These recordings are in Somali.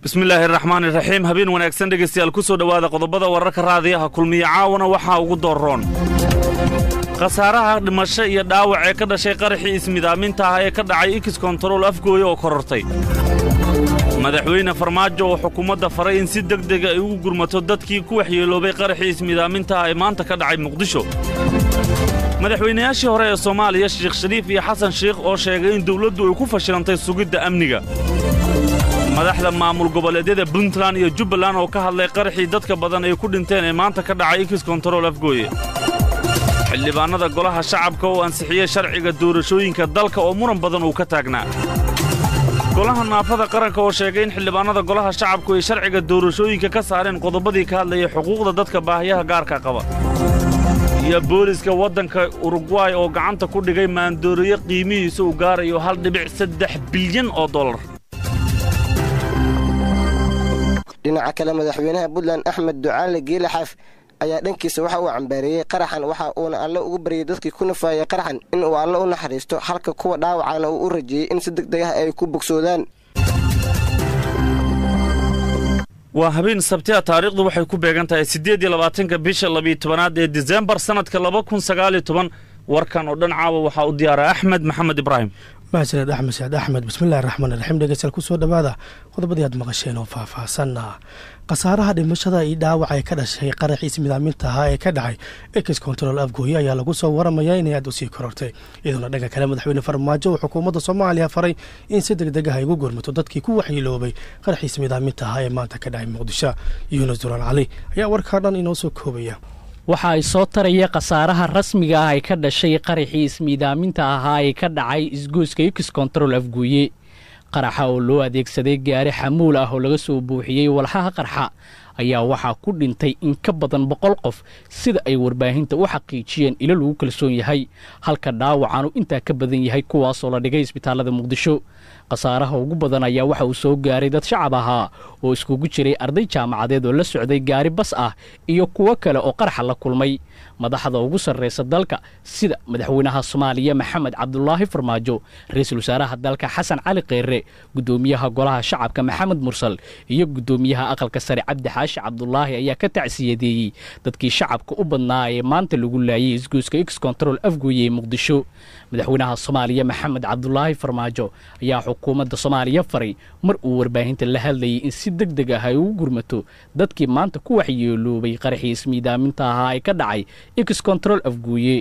bismillaahi araxmaan iraxiim habeen wanaagsan dhegaystayaal ku soo dhowaada qodobada wararka raadiyaha kulmiye caawana waxaa ugu doorroon khasaaraha dhimasho iyo dhaawac ee ka dhashay qaraxii ismidaaminta ah ee ka dhacay ikis kontarool afgooya oo korortay madaxweyne farmaajo oo xukuumadda faray in si deg dega ay ugu gurmato dadkii ku waxyeeloobay qaraxii ismidaaminta ah ee maanta ka dhacay muqdisho madaxweynayaashii hore ee soomaaliya sheekh shariif iyo xasan sheikh oo sheegay in dawladdu ay ku fashilantay sugidda amniga madaxda maamul goboleedyada puntland iyo jubbaland oo ka hadlay qaraxii dadka badan ay ku dhinteen ee maanta ka dhacay ikis kontarool afgooye xildhibaannada golaha shacabka oo ansixiyey sharciga doorashooyinka dalka oo muran badan uu ka taagnaa golaha naafada qaranka oo sheegay in xildhibaannada golaha shacabku ay sharciga doorashooyinka ka saareen qodobadii ka hadlayay xuquuqda dadka baahiyaha gaarka qaba iyo booliska waddanka urugway oo gacanta ku dhigay maandooriye qiimihiisa uu gaarayo hal dhibic saddex bilyan oo dollar dhinaca kale madaxweynaha puntland axmed ducaale geelaxaaf ayaa dhankiisa waxa uu cambaareeyey qaraxan waxa uuna alle ugu baryay dadkii ku nafaayay qaraxan in uu alle u naxariisto halka kuwa dhaawacana uu u rajeeyey in si deg deg ah ay ku bogsoodaan waa habeen sabtiya taariikhdu waxay ku beegan tahay siddeed iyo labaatanka bisha labiyo tobanaad ee disembar sannadka laba kun sagaaliyo toban warkan oo dhan caawa waxaa u diyaara axmed maxamed ibraahim mahadsaned axmed saad axmed bismillahi raxmaan raxiim dhegeystayaal kusoo dhowaada qodobadii aad maqasheen oo faahfaahsanna khasaaraha dhimashada iyo dhaawac ee ka dhashay qaraxiis midaaminta ahaa ee ka dhacay ekis kontarool afgooye ayaa lagu soo waramayaa inay aad u sii korortay iyadoona dhanka kale madaxweyne farmaajo uu xukuumadda soomaaliya faray in si deg deg ah ay ugu gurmato dadkii ku waxyiiloobay qaraxiis midaaminta ahaa ee maanta ka dhacay muqdisho yuunus duraan cali ayaa warkaa dhan inoo soo koobaya waxa ay soo taraya khasaaraha rasmiga ah ee ka dhashay qaraxii ismiidaaminta ahaa ee ka dhacay isgoyska yukis kontarool afguuye qaraxa oo loo adeegsaday gaari xamuul ah oo laga soo buuxiyey walxaha qarxa ayaa waxaa ku dhintay in ka badan boqol qof sida ay warbaahinta u xaqiijiyeen ilo lagu kalsoon yahay halka dhaawacaanu intaa ka badan yahay kuwaasoo la dhigay isbitaallada muqdisho khasaaraha ugu badan ayaa waxa uu soo gaaray dad shacab ahaa oo iskugu jiray arday jaamacadeed oo la socday gaari bas ah iyo kuwo kale oo qaraxa la kulmay madaxda ugu sarraysa dalka sida madaxweynaha soomaaliya maxamed cabdulaahi farmaajo ra-iisul wasaaraha dalka xasan cali kheyre guddoomiyaha golaha shacabka maxamed mursal iyo guddoomiyaha aqalka sare cabdi xaashi cabdulaahi ayaa ka tacsiyadeeyey dadkii shacabka u badnaa ee maanta lagu laayay isgoyska x control afgooye ee muqdisho madaxweynaha soomaaliya maxamed cabdulaahi farmaajo ayaa xukuumadda soomaaliya faray mar uu warbaahinta la hadlayay in si deg deg ah ay ugu gurmato dadkii maanta ku waxyeeloobay qaraxii ismiidaaminta ahaa ee ka dhacay x control afguuye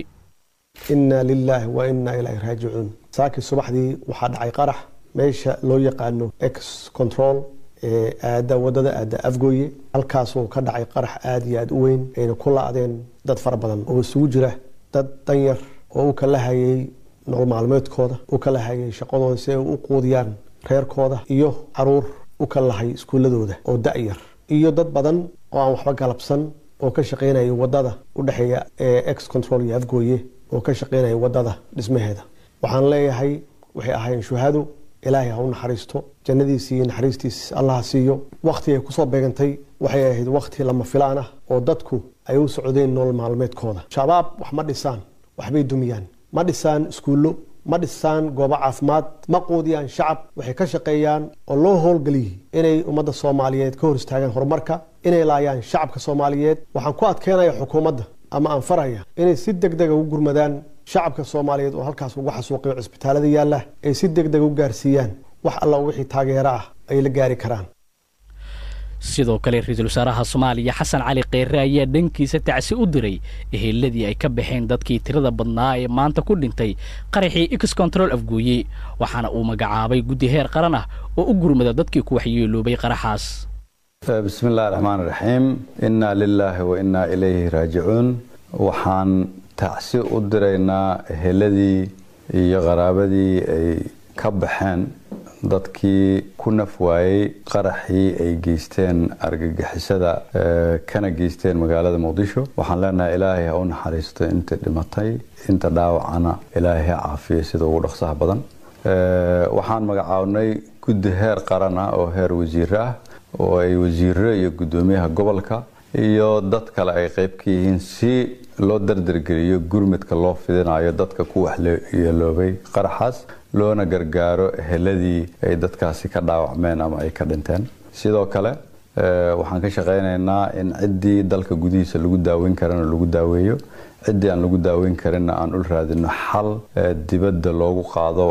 inna lilaahi wa innaa ilaahi raajicuun saakii subaxdii waxaa dhacay qarax meesha loo yaqaano x control ee aada wadada aada afgooye halkaasoo ka dhacay qarax aada iyo aada u weyn ayna ku la-deen dad fara badan oo isugu jira dad danyar oo u kala hayay nolol maalmeedkooda u kala hayay shaqadooda si ay u quudiyaan reerkooda iyo caruur u kala lahay iskuuladooda oo da-yar iyo dad badan oo aan waxba galabsan oo ka shaqeynaya wadada u dhexeeya ex control iyo afgooye oo ka shaqeynaya wadada dhismaheeda waxaan leeyahay waxay ahaayeen shuhado ilaahay ha u naxariisto jannadiisi iyo naxariistiis allaha siiyo wakhti ay kusoo beegantay waxay ahayd wakhti lama filaan ah oo dadku ay u socdeen nolol maalmeedkooda shabaab wax ma dhisaan waxbay dumiyaan ma dhisaan iskuullo ma dhisaan goobo caafimaad ma quudiyaan shacab waxay ka shaqeeyaan oo loo howlgeliyey inay ummadda soomaaliyeed ka hor istaagaan horumarka inay laayaan shacabka soomaaliyeed waxaan ku adkeynaya xukuumadda ama aan faraya inay si deg dega u gurmadaan shacabka soomaaliyeed oo halkaas uga xasuuqiyo cisbitaalada yaalla ay si deg deg u gaarsiiyaan wax alla wixii taageero ah ay la gaari karaan sidoo kale ra-iisul wasaaraha soomaaliya xasan cali kheyre ayaa dhankiisa tacsi u diray eheeladii ay ka baxeen dadkii tirada badnaa ee maanta ku dhintay qaraxii x control afgooye waxaana uu magacaabay guddi heer qaran ah oo u gurmada dadkii ku waxyeeloobay qaraxaas bismi illahi raxmaan raxiim innaa lilaahi wa innaa ilayhi raajicuun waxaan tacsi u diraynaa eheladii iyo qaraabadii ay ka baxeen dadkii ku naf waayey qaraxii ay geysteen argagixisada kana geysteen magaalada muqdisho waxaan leenahay ilaahay ha u naxariisto inta dhimatay inta dhaawacana ilaahay ha caafiyo sida ugu dhaqsaha badan waxaan magacaabnay guddi heer qaran ah oo heer wasiir ah oo ay wasiiro iyo guddoomiyaha gobolka iyo dad kale ay qayb ka yihiin si loo dardargeliyo gurmudka loo fidinayo dadka ku waxyeeloobay qaraxaas loona gargaaro eheladii ay dadkaasi ka dhaawacmeen ama ay ka dhinteen sidoo kale waxaan ka shaqaynaynaa in ciddii dalka gudihiisa lagu daaweyn karana lagu daaweeyo ciddii aan lagu daaweyn karinna aan ul raadino xal dibadda loogu qaado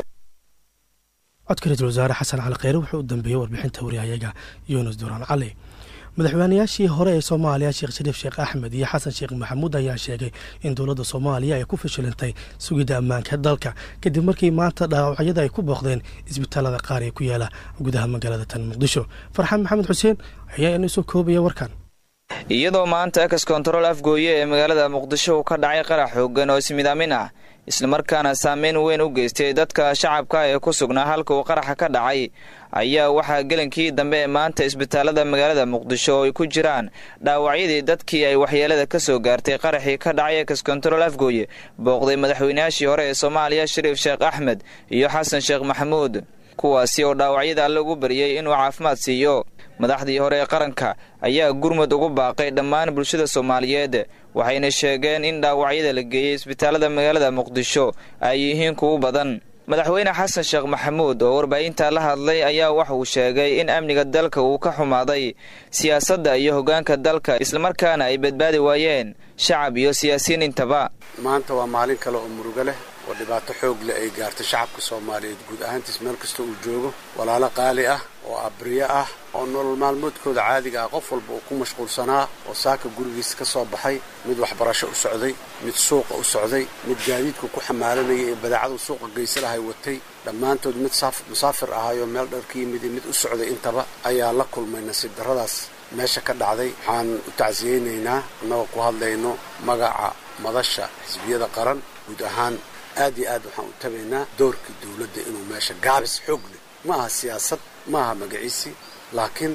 codka ra-iisul wasaare xasan cali kheyre wuxuu u dambeeyey warbixinta waryahayaga yuunus duraan cali madaxweynayaashii hore ee soomaaliya sheekh shariif sheekh axmed iyo xasan sheekh maxamuud ayaa sheegay in dowladda soomaaliya ay ku fashilantay sugidda ammaanka dalka kadib markii maanta dhaawacyada ay ku booqdeen isbitaalada qaar ee ku yaala gudaha magaalada tan muqdisho farxaan maxamed xuseen ayaa ina soo koobaya warkan iyadoo maanta ex control afgooye ee magaalada muqdisho uu ka dhacay qarax xoogan oo ismidaamin ah islamarkaana saameyn weyn u geystay dadka shacabka ee ku sugnaa halka uu qaraxa ka dhacay ayaa waxaa gelinkii dambe ee maanta isbitaalada magaalada muqdisho oo ay ku jiraan dhaawacyadii dadkii ay waxyeelada ka soo gaartay qaraxii ka dhacay ex control afgooye booqday madaxweynayaashii hore ee soomaaliya shariif sheekh axmed iyo xasan sheekh maxamuud kuwaasi oo dhaawacyada alle ugu bariyey inuu caafimaad siiyo madaxdii hore ee qaranka ayaa gurmud ugu baaqay dhammaan bulshada soomaaliyeed waxayna sheegeen in dhaawacyada la geeyey isbitaalada magaalada muqdisho ay yihiin kuwu badan madaxweyne xasan sheekh maxamuud oo warbaahinta la hadlay ayaa waxa uu sheegay in amniga dalka uu ka xumaaday siyaasadda iyo hoggaanka dalka islamarkaana ay badbaadi waayeen shacab iyo siyaasiyiin intaba maanta waa maalin kale oo murugo leh oo dhibaato xoog leh ay gaartay shacabka soomaaliyeed guud ahaantiis meel kasta uu joogo walaalo qaali ah oo abriyo ah oo nolol maalmoodkooda caadiga ah qof walba uu ku mashquulsanaa oo saaka gurigiisa ka soo baxay mid waxbarasho u socday mid suuqa u socday mid gaadiidku ku xamaalanaya ee badeecadu suuqa geysalahay watay dhammaantood mid musaafir ahayoo meel dhar ka yimid iyo mid u socday intaba ayaa la kulmay nasiib darradaas meesha ka dhacday waxaan u tacsiyeynaynaa annagoo ku hadlayno magaca madasha xisbiyada qaran guud ahaan aad iyo aad waxaan u tabaynaa doorkii dawladda inuu meesha gaabis xoog leh ma aha siyaasad ma aha magaciisi laakiin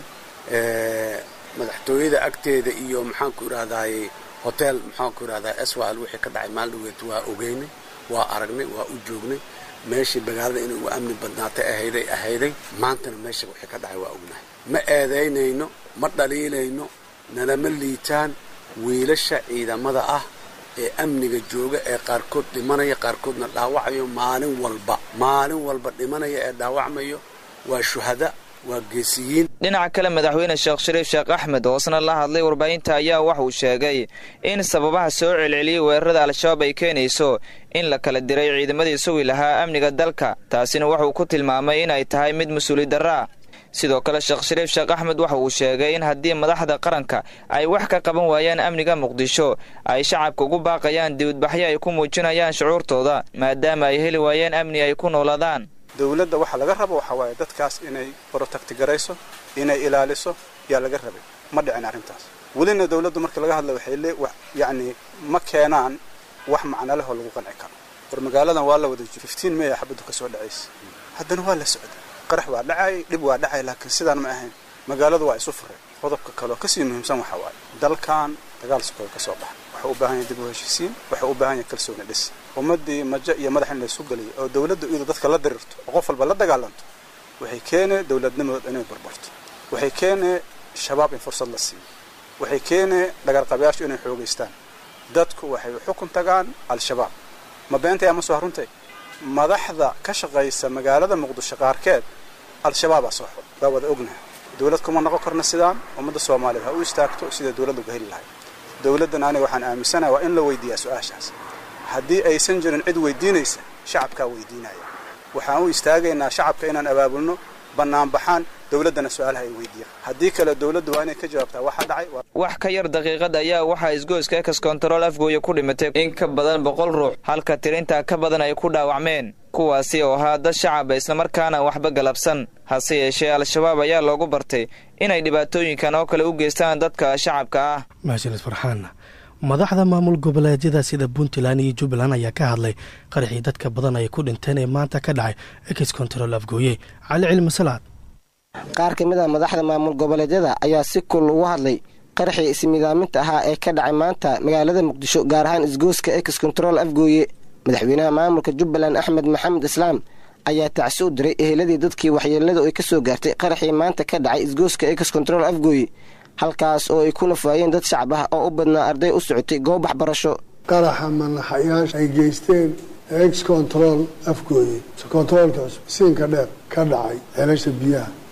madaxtooyada agteeda iyo maxaanku idhahdaaye hotel maxaanku idhahdaa swal wixii ka dhacay maaldhaweed waa ogeynay waa aragnay waa u joognay meeshii magaalada inay ugu amni badnaatay ahayday ahayday maantana meesha wixii ka dhacay waa ognahay ma eedaynayno ma dhaliilayno nalama liitaan wiilasha ciidamada ah ee amniga jooga ee qaarkood dhimanaya qaarkoodna dhaawacayo maalin walba maalin walba dhimanaya ee dhaawacmayo waa shuhada waa geesiyiin dhinaca kale madaxweyne sheekh shariif sheekh axmed hoosna la hadlay warbaahinta ayaa wax uu sheegay in sababaha soo celceliyey weerarada al-shabaab ay keenayso in la kala diray ciidamadii sugi lahaa amniga dalka taasina wuxuu ku tilmaamay in ay tahay mid mas-uuli darraa sidoo kale sheekh shariif sheekh axmed waxa uu sheegay in haddii madaxda qaranka ay wax ka qaban waayaan amniga muqdisho ay shacabka ugu baaqayaan dibadbaxyo ay ku muujinayaan shucuurtooda maadaama ay heli waayeen amni ay ku noolaadaan dawladda waxa laga rabo waxaa waaye dadkaas inay protectigarayso inay ilaaliso yaa laga rabay ma dhicin arrintaas welina dawladdu markii laga hadla waxay le yacni ma keenaan wax macno leh oo lagu qanci karo war magaaladan waa la wada jiro fifteen may a xabaddu ka soo dhacaysa haddana waa la socday qarax waa dhacay dhib waa dhacay laakiin sidaan ma ahayn magaaladu waa isu fureen qodobka kaleoo kasii muhiimsan waxaa waaye dalkan dagaal sokooda ka soo baxa waxuu u baahan yahay dib u heshiisiin waxuu u baahan yahay kalsooni dhis ummaddii majo iyo madax in laysu geliyo oo dawladdu iyadu dadka la dirirto oo qof walba la dagaalanto waxay keenee dawladnimadood inay barbarto waxay keenee shabaab in fursad la siiyo waxay keenee dhagarqabayaashu inay xoogaystaan dadku waxay xukun tagaan al-shabaab ma beentay ama soo haruntay madaxda ka shaqaysa magaalada muqdisho qaarkeed al-shabaabaa soo xul waa wada ognaha dawlad kuma noqon karna sidaan ummadda soomaaliyeed ha u istaagto sida dawladda uga heli lahay dawladdan aniga waxaan aaminsanaha waa in la weydiiyaa su-aashaas haddii aysan jirin cid weydiinaysa shacabkaa weydiinaya waxaan u istaagaynaa shacabka inaan abaabulno bannaanbaxaan dawladdana su-aalaha ay weydiiyaan haddii kale dawladdu waa inay ka jawaabtaa waxaa dhacay wax ka yar daqiiqad ayaa waxaa isgoyska ex control afgooya ku dhimatay in ka badan boqol ruux halka tirintaa ka badan ay ku dhaawacmeen kuwaasi oo ahaa dad shacaba islamarkaana waxba galabsan hase yeeshee al-shabaab ayaa loogu bartay inay dhibaatooyinkan oo kale u geystaan dadka shacabka ah mahadsanid farxaan madaxda maamul goboleedyada sida puntland iyo jubbaland ayaa ka hadlay qaraxii dadka badan ay ku dhinteen ee maanta ka dhacay ex control afgooye cali cilmi salaad qaar ka mid a madaxda maamul goboleedyada ayaa si kul ugu hadlay qaraxii ismidaaminta ahaa ee ka dhacay maanta magaalada muqdisho gaar ahaan isgooska ex control afgooye madaxweynaha maamulka jubbaland axmed maxamed islaam ayaa tacsi u diray eheladii dadkii waxyeeladu ay ka soo gaartay qaraxii maanta ka dhacay isgooska ex control afgooye halkaas oo ay ku nafaayeen dad shacab ah oo u badnaa arday u socotay goob waxbarasho qaraxa manaxayaasha ay geysteen ex control afgooye controolka cusub siinka dheer ka dhacay ceelasha biyaha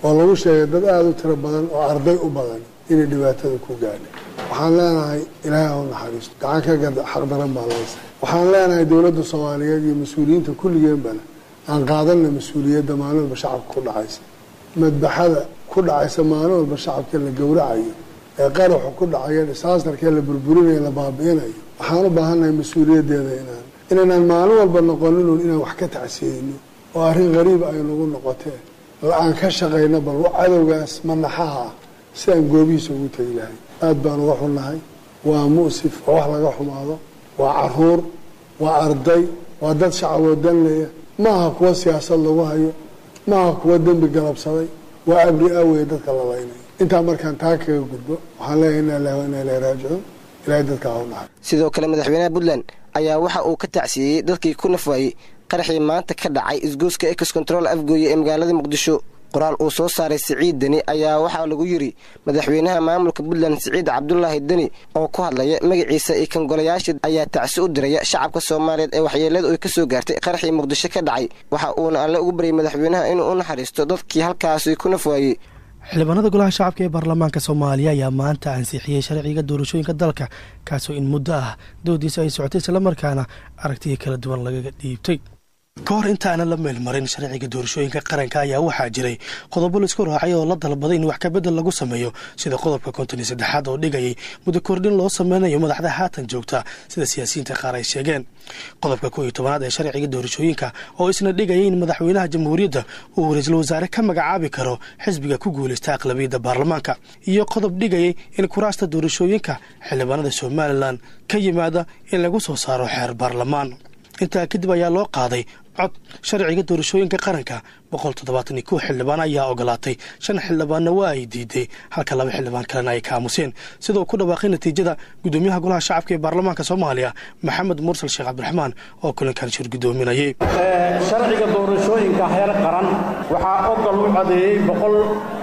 oo lagu sheegay dad aada u tiro badan oo arday u badan inay dhibaatada ku gaadhay waxaan leenahay ilaahay ha u naxariisto gacan ka gada xaqdaran baa laysa waxaan leenahay dowladda soomaaliyeed iyo mas-uuliyiinta kulligeenbana aan qaadanna mas-uuliyadda maalin walba shacabka ku dhacaysa madbaxada ku dhacaysa maalin walba shacabka la gowracayo ee qaraxu ku dhacayo disaastarkee la burburinayo la baabi'inayo waxaan u baahannahay mas-uuliyaddeeda inaan inaynaan maalin walba noqoninun inaan wax ka tacsiyeyno oo arrin qariiba ay nagu noqotee la-aan ka shaqayno bal cadowgaas manaxaha ah si aan goobihiisa ugu tegi lahay aada baan uga xunnahay waa mu'sif oo wax laga xumaado waa caruur waa arday waa dad shacaboo danleya maaha kuwa siyaasad lagu hayo maaha kuwa dembi galabsaday waa abri awey dadka la laynayo intaa markaan taa kaga gudbo waxaan leeyahay inaa ilahi wa inaa ilahi raajicuun ilahay dadka ha u naxay sidoo kale madaxweynaha puntland ayaa waxa uu ka tacsiiyey dadkii ku nafwaayey qaraxii maanta ka dhacay isgooska ex control afgooye ee magaalada muqdisho qoraal uu soo saaray siciid deni ayaa waxaa lagu yidhi madaxweynaha maamulka puntland siciid cabdulaahi deni oo ku hadlaya magaciisa iyo kan golayaasha ayaa tacsi u diraya shacabka soomaaliyeed ee waxyeeladu ay ka soo gaartay qaraxii muqdisho ka dhacay waxa uuna alle ugu baryay madaxweynaha inuu u naxariisto dadkii halkaasi ku nafwaayey xildhibaanada golaha shacabka ee baarlamaanka soomaaliya ayaa maanta ansixiyey sharciga doorashooyinka dalka kaasoo in muddo ah doodiisa ay socotay islamarkaana aragtiya kala duwan lagaga dhiibtay ka hor intaana la meelmarin sharciga doorashooyinka qaranka ayaa waxaa jiray qodobo laisku raacay oo la dalbaday in wax kabedel lagu sameeyo sida qodobka konton iyo saddexaad oo dhigayay muddo kordhin loo sameynayo madaxda haatan joogta sida siyaasiyiinta qaar ay sheegeen qodobka kow iyo tobanaad ee sharciga doorashooyinka oo isna dhigayay in madaxweynaha jamhuuriyadda uu ra-iisul wasaare ka magacaabi karo xisbiga ku guuleysta aqlabiyadda baarlamaanka iyo qodob dhigayay in kuraasta doorashooyinka xildhibaanada somalilan ka yimaada in lagu soo saaro xeer baarlamaan intaa kadib ayaa loo qaaday cod sharciga doorashooyinka qaranka boqol toddobaatan iyo kow xildhibaan ayaa ogolaatay shan xildhibaanna waa ay diiday halka laba xildhibaan kalena ay ka aamuseen sidoo ku dhawaaqay natiijada gudoomiyaha golaha shacabka ee baarlamaanka soomaaliya maxamed mursal sheekh cabdiraxmaan oo kulankan shir gudoominayay sharciga doorashooyinka heer qaran waxaa ogol u codeeyey boqol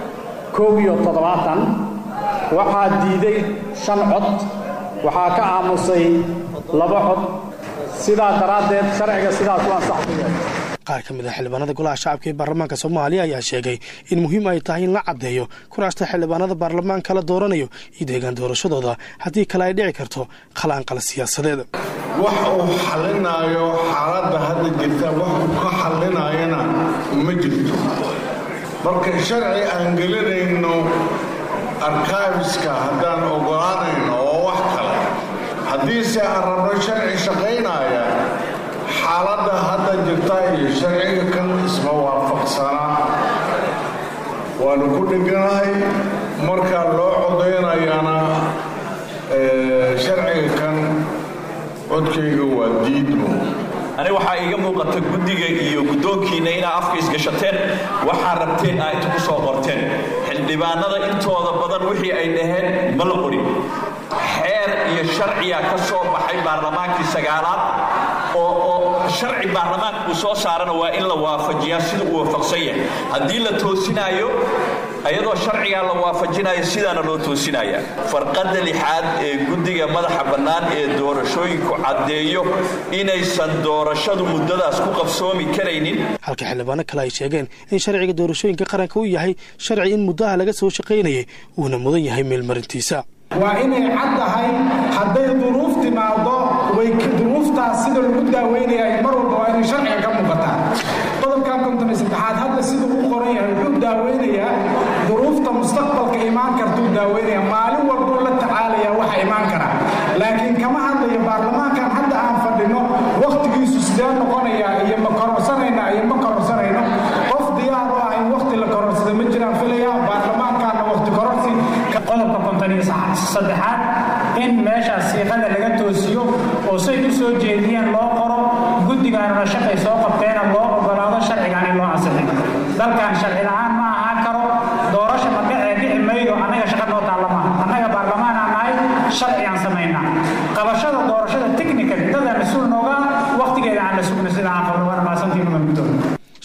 koob iyo toddobaatan waxaa diiday shan cod waxaa ka aamusay laba cod sidaa daraaddeed sharciga sidaas u ansaxaya qaar ka mid a xildhibaanada golaha shacabka ee baarlamaanka soomaaliya ayaa sheegay in muhiim ay tahay in la caddeeyo kuraasta xildhibaanada baarlamaanka la dooranayo iyo deegaan doorashadooda haddii kale ay dhici karto khalaanqal siyaasadeed wax uu xalinaayo xaaladda hadda jirta wax uu ka xalinaayana ma jirto marka sharci aan gelinayno arkaabiska haddaan ogolaanayno oo wax kale haddiise aan rabno sharci shaqaynaya xaaladda hadda jirta iyo sharciga kan isma waafaqsanaa waanu ku dheganahay markaa loo codaynayana sharciga kan codkayga waa diidmo aniga waxaa iiga muuqata guddiga iyo guddoonkiinna inaa afka isgashateen waxaa rabteen aa inta ku soo qorteen xildhibaanada intooda badan wixii ay dhaheen ma la qorin xeer iyo sharciya ka soo baxay baarlamaankii sagaalaad oo oo sharci baarlamaanka uu soo saarana waa in la waafajiyaa sida uu waafaqsan yahay haddii la toosinaayo ayadoo sharcigaa la waafajinayo sidaana loo toosinaya farqadda lixaad ee guddiga madaxa bannaan ee doorashooyinku caddeeyo inaysan doorashadu muddadaas ku qabsoomi karaynin halka xildhibaano kale ay sheegeen in sharciga doorashooyinka qaranka uu yahay sharci in muddaha laga soo shaqaynayay uuna mudan yahay meelmarintiisa waa inay cad tahay hadday duruuf timaado way duruuftaas sida lagu daaweynaya mar walba waa inay sharciga ka muuqataa qodobkan konton iyo saddexaad hadda siduu u qoran yahay wuxuu daaweynayaa duruufta mustaqbalka imaan kartuu daaweynaya maalin walbuu la tacaalayaa waxa imaan kara laakiin kama hadlayo baarlamaankan hadda aan fadhino wakhtigiisu sidee noqonayaa iyo ma kororsanayna iyo ma kororsanayno qof diyaar u ah in wakhti la kororsada ma jiraan filaya baarlamaankaana wakhti kororsi qodobka konton iyo saddexaad in meeshaas siiqada laga toosiyo oo say u soo jeediyeen loo qoro guddigaanuna shaqay soo qabteena loo ogolaado sharcigan in loo ansixin dalkan sharci la-aan ma ahaan karo doorasha ma dhicee dhici maydo annaga shaqa noo taalla maaha annaga baarlamaan aan nahay sharcigaan samaynaa qabashada doorashada technical dadaan mas-uul nooga wakhtigeeda aan la sugna sida aan qabno waana maasantiinu mamudooda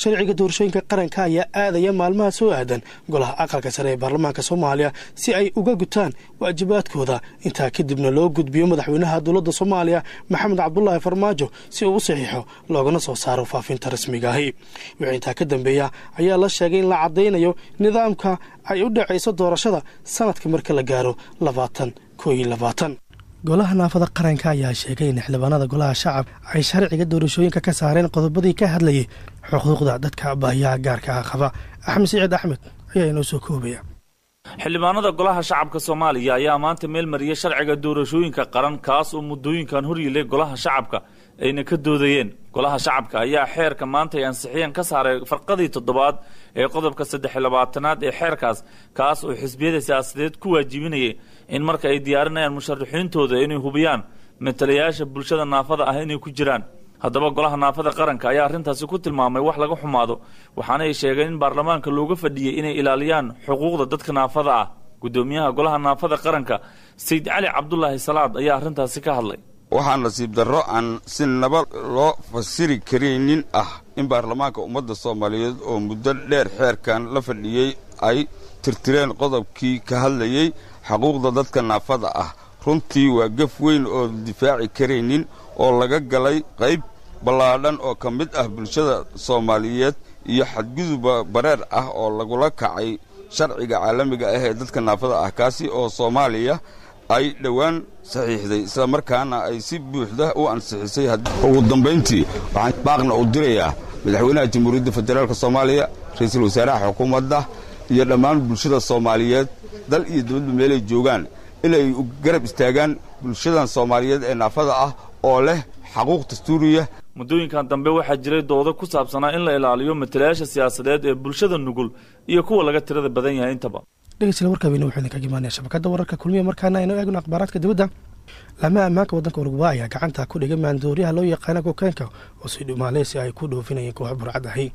sharciga doorashooyinka qaranka ayaa aadaya maalmaha soo aadan golaha aqalka sare ee baarlamaanka soomaaliya si ay uga gutaan waajibaadkooda intaa kadibna loo gudbiyo madaxweynaha dowladda soomaaliya maxamed cabdulaahi farmaajo si uu u saxiixo loogana soo saaro faafinta rasmiga ahi wixii intaa ka dambeeya ayaa la sheegay in la caddaynayo nidaamka ay u dhacayso doorashada sanadka marka la gaaro labaatan koo iyo labaatan golaha naafada qaranka ayaa sheegay in xildhibaanada golaha shacab ay sharciga doorashooyinka ka saareen qodobadii ka hadlayay xuquuqda dadka baahiyaha gaarka ah qaba axmed siciid axmed ayaa inoo soo koobaya xildhibaanada golaha shacabka soomaaliya ayaa maanta meel mariyay sharciga doorashooyinka qaran kaas oo muddooyinkan horyilay golaha shacabka ayna ka doodayeen golaha shacabka ayaa xeerka maanta ay ansixiyeen ka saaray farqadii toddobaad ee qodobka saddex labaatanaad ee xeerkaas kaas oo xisbiyada siyaasadeed ku waajibinayay in marka ay diyaarinayaan musharaxiintooda inay hubiyaan matalayaasha bulshada naafada ah inay ku jiraan haddaba golaha naafada qaranka ayaa arrintaasi ku tilmaamay wax laga xumaado waxaana ay sheegeen in baarlamaanka looga fadhiyey inay ilaaliyaan xuquuqda dadka naafada ah guddoomiyaha golaha naafada qaranka sayid cali cabdulaahi salaad ayaa arrintaasi ka hadlay waxaa nasiib darro aan si naba loo fasiri karaynin ah in baarlamaanka ummadda soomaaliyeed oo muddo dheer xeerkan la fadhiyey ay tirtireen qodobkii ka hadlayey xaquuqda dadka naafada ah runtii waa gaf weyn oo difaaci karaynin oo laga galay qayb ballaadhan oo ka mid ah bulshada soomaaliyeed iyo xadguduba bareer ah oo lagula kacay sharciga caalamiga ah ee dadka naafada ah kaasi oo soomaaliya ay dhowaan saxiixday islamarkaana ay si buuxda u ansixisay ugu dambayntii waxaan baaqna u dirayaa madaxweynaha jamhuuriyadda federaalk soomaaliya ra-iisul wasaaraha xukuumadda iyo dhammaan bulshada soomaaliyeed dal iyo dibadba meelay joogaan inay garab istaagaan bulshadan soomaaliyeed ee naafada ah oo leh xaquuq dastuuriya muddooyinkan dambe waxaa jiray doodo ku saabsanaa in la ilaaliyo matalayaasha siyaasadeed ee bulshada nugul iyo kuwa laga tirada badan yahay intaba dhegeystayaal warkaabina wuxuu idinkaga imaanaya shabakadda wararka kulmiya markaana aynu eegno akhbaaraadka dibadda laamaha ammaanka waddanka uruguba ayaa gacanta ku dhigay maandooriyaha loo yaqaana kokeenka oo si dhumaaleysi ay ku dhoofinayeen koox burcad ahi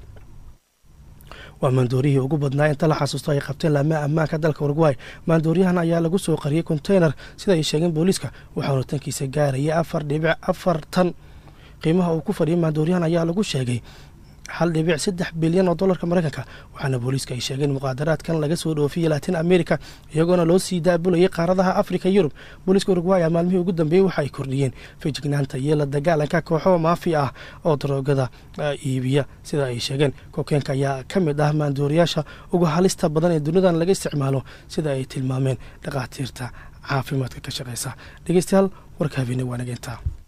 waa maandooriyihii ugu badnaa inta la xasuusto ay qabteen laamaha ammaanka dalka uruguay maandooriyahan ayaa lagu soo qariyey konteynar sida ay sheegeen booliiska waxaana tankiisa gaarayay afar dhibic afar tan qiimaha uu ku fadhiyay maandooriyahan ayaa lagu sheegay hal dhibic saddex bilyan oo dollarka mareykanka waxaana booliiska ay sheegeen muqaadaraadkan laga soo dhoofiyey latin america iyagoona loo sii daabulayay qaaradaha africa yurub booliiska uruguay maalmihii ugu dambeeyey waxa ay kordhiyeen fejignaanta iyo la dagaalanka kooxo maafi ah oo daroogada iibiya sida ay sheegeen kokeenka ayaa ka mid ah maandooriyaasha ugu halista badan ee dunidan laga isticmaalo sida ay tilmaameen dhakhaatiirta caafimaadka ka shaqeysa dhegeystayaal warka habeene waa nageyntaa